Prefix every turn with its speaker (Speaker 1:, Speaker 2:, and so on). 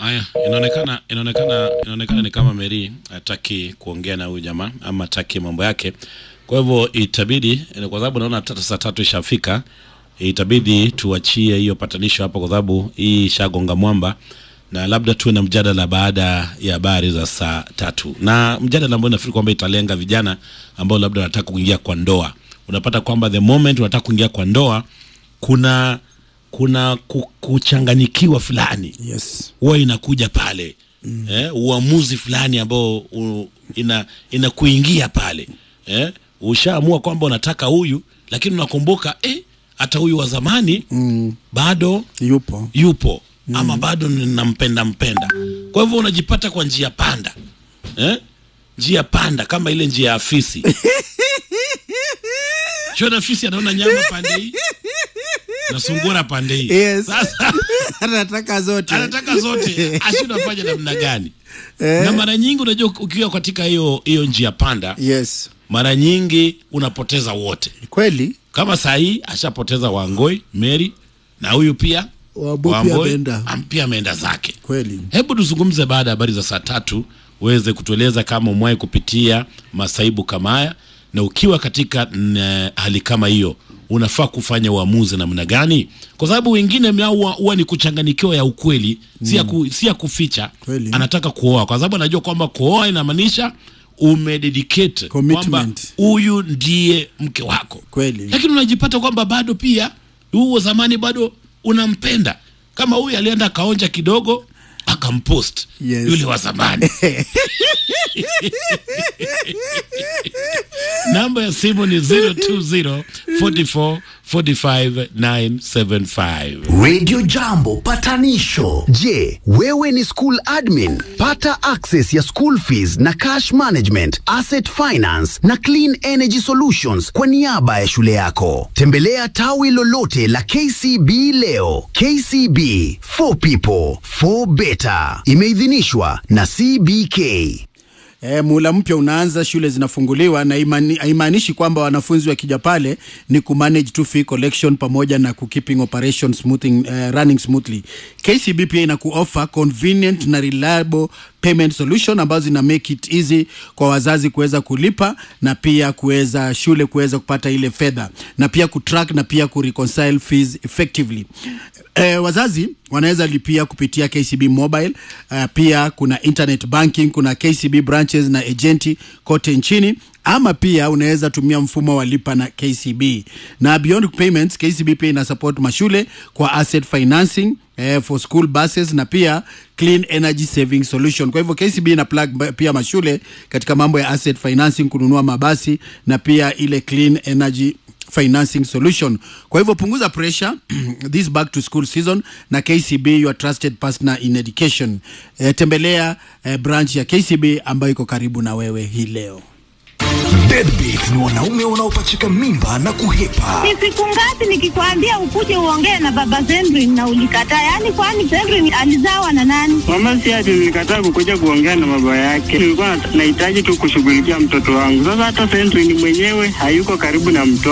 Speaker 1: Haya, inaonekana inaonekana inaonekana ni kama Mary hataki kuongea na huyu jamaa ama hataki mambo yake. Kwa hivyo itabidi, kwa sababu naona tata saa tatu ishafika, itabidi tuachie hiyo patanisho hapo, kwa sababu hii ishagonga mwamba, na labda tuwe na mjadala baada ya habari za saa tatu, na mjadala ambao nafikiri kwamba italenga vijana ambao labda wanataka kuingia kwa ndoa. Unapata kwamba the moment unataka kuingia kwa ndoa kuna kuna ku- kuchanganyikiwa fulani
Speaker 2: Yes.
Speaker 1: huwa inakuja pale mm. eh, uamuzi fulani ambao u, ina inakuingia pale eh, ushaamua kwamba unataka huyu lakini unakumbuka eh, hata huyu wa zamani
Speaker 2: Mm.
Speaker 1: bado
Speaker 2: Yupo.
Speaker 1: yupo mm. ama bado nampenda mpenda kwa hivyo unajipata kwa njia panda eh? njia panda kama ile njia ya afisi shona afisi anaona nyama pande hii na sungura pande hii
Speaker 2: Yes.
Speaker 1: sasa
Speaker 2: Anataka zote.
Speaker 1: anataka zote ashindwa fanya namna gani
Speaker 2: Eh.
Speaker 1: na mara nyingi unajua ukiwa katika hiyo hiyo njia panda
Speaker 2: Yes.
Speaker 1: mara nyingi unapoteza wote
Speaker 2: Kweli.
Speaker 1: kama saa hii ashapoteza wangoi mary na huyu pia
Speaker 2: Wambo pia
Speaker 1: Wamboi,
Speaker 2: ameenda.
Speaker 1: am- pia ameenda zake
Speaker 2: Kweli.
Speaker 1: hebu tuzungumze baada ya habari za saa tatu uweze kutueleza kama umewahi kupitia masaibu kama haya na ukiwa katika n, hali kama hiyo unafaa kufanya uamuzi namna gani kwa sababu wengine mnao huwa- huwa ni kuchanganikiwa ya ukweli si ya ku, si ya kuficha
Speaker 2: Kweli.
Speaker 1: anataka kuoa kwa sababu anajua kwamba kuoa inamaanisha umededicate
Speaker 2: Commitment.
Speaker 1: kwamba huyu ndiye mke wako
Speaker 2: Kweli.
Speaker 1: lakini unajipata kwamba bado pia huo zamani bado unampenda kama huyu alienda akaonja kidogo akampost
Speaker 2: Yes.
Speaker 1: yule wa zamani namba ya simu ni 020 44 45 975
Speaker 3: Radio Jambo patanisho. Je, wewe ni school admin? Pata access ya school fees na cash management, asset finance na clean energy solutions kwa niaba ya shule yako. Tembelea tawi lolote la KCB leo. KCB for people for better. Imeidhinishwa na CBK.
Speaker 2: E, muhula mpya unaanza, shule zinafunguliwa na imani- haimaanishi kwamba wanafunzi wakija pale ni kumanage tu fee collection pamoja na kukeeping operation smoothing, eh, running smoothly. KCB pia ina kuoffer convenient na reliable payment solution ambazo zina make it easy kwa wazazi kuweza kulipa na pia kuweza shule kuweza kupata ile fedha na pia kutrack na pia kureconcile fees effectively. Eh, wazazi wanaweza lipia kupitia KCB mobile. Uh, pia kuna internet banking, kuna KCB branches na agenti kote nchini ama pia unaweza tumia mfumo wa lipa na KCB. Na beyond payments, KCB pia ina support mashule kwa asset financing eh, for school buses na pia clean energy saving solution. Kwa hivyo KCB ina plug ba- pia mashule katika mambo ya asset financing, kununua mabasi na pia ile clean energy financing solution. Kwa hivyo punguza pressure this back to school season na KCB your trusted partner in education. E, tembelea e, branch ya KCB ambayo iko karibu na wewe hii leo.
Speaker 4: Deadbeat ni wanaume wanaopachika mimba na kuhepa.
Speaker 5: Ni siku ngapi nikikwambia ukuje uongee na baba Zendrin na ulikataa? Yaani kwani Zendrin alizawa na nani?
Speaker 6: Mama si ati nilikataa kukuja kuongea na baba yake, nilikuwa nat- nahitaji tu kushughulikia mtoto wangu. Sasa hata Sentry ni mwenyewe hayuko karibu na mtoto.